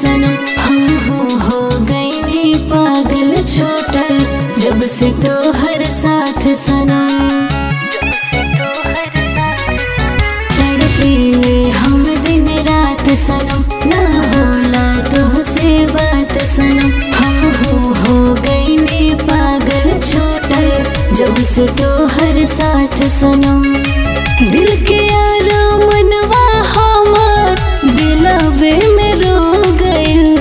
सनम हम हो हो गई पागल छोटल जब से तो हर साथ सनम तड़पीले हम दिन रात सनम ना होला तो से बात सनम हम हो हो गई पागल छोटल जब से तो हर साथ सनम दिल के आरामनवा हमार दिलवे में रो गइल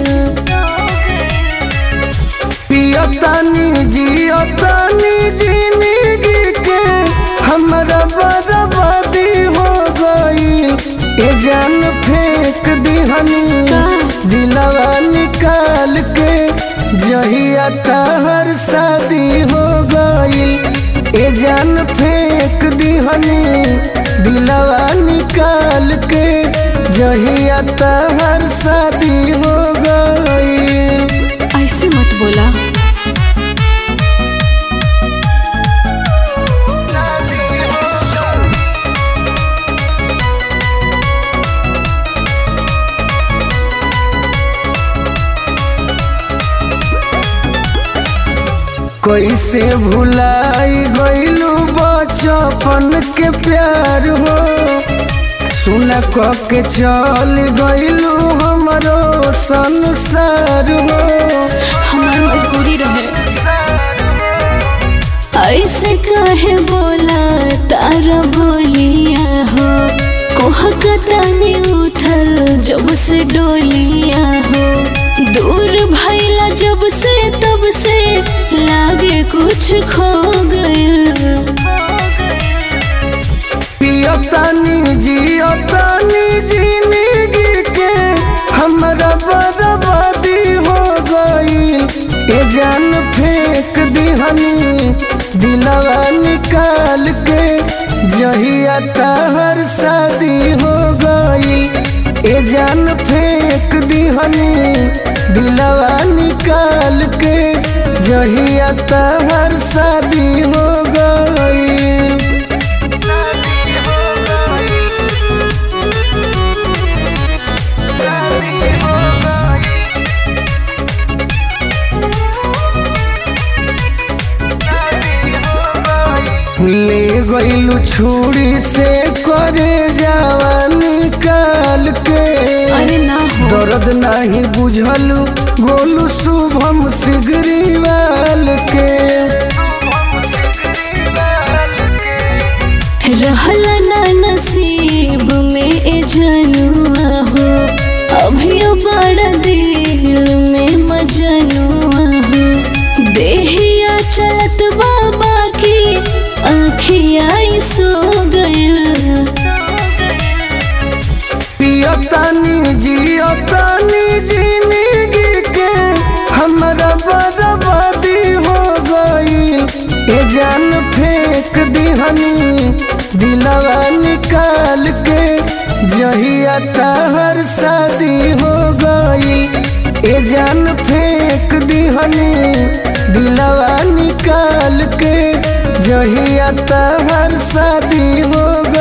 पियतानी जियतानी जिंदगी के हमरा बर्बादी हो गई ए जान फेंक दिहनी दिलवा निकाल के जहिया तहर शादी हो गई ए जान फेंक दिहनी दिलवा निकाल के जहिया तहर शादी हो गई ऐसे मत बोला कैसे भुलाई गईलू बचपन के प्यार हो सुन क के चल गईलू हमरो संसार हो हमार मजबूरी रहे ऐसे काहे बोला तारा बोलिया हो कोह कतानी उठल जब से डोलिया हो दूर भैला जब से तब से लागे कुछ खो गइल पियतानी जियतानी जिंदगी के हमरा बर्बादी हो गई ए जान फेंक दिहनी दिलवा निकाल के जहिया तहर शादी हो गई ए जान फेंक दिहनी दिलवा निकाल के जहिया तहर शादी हो गई ले गईलू छुरी से करे जवान निकाल के अरे ना हो दर्द नहीं बुझलू गोलू शुभम सिगरीवाल के रहल ना नसीब में ए जनुआ हो अभियो बड़ा दिल में मजनुआ हो देहिया चलत बाबा की अखिया सो गइल पियतानी जियतानी जिंदगी के हमरा बर्बादी हो गई ए जान फेंक दिहनी दिलवा निकाल के जहिया तहर शादी हो गई ए जान फेंक दिहनी दिलवा निकाल के जहिया तहर शादी हो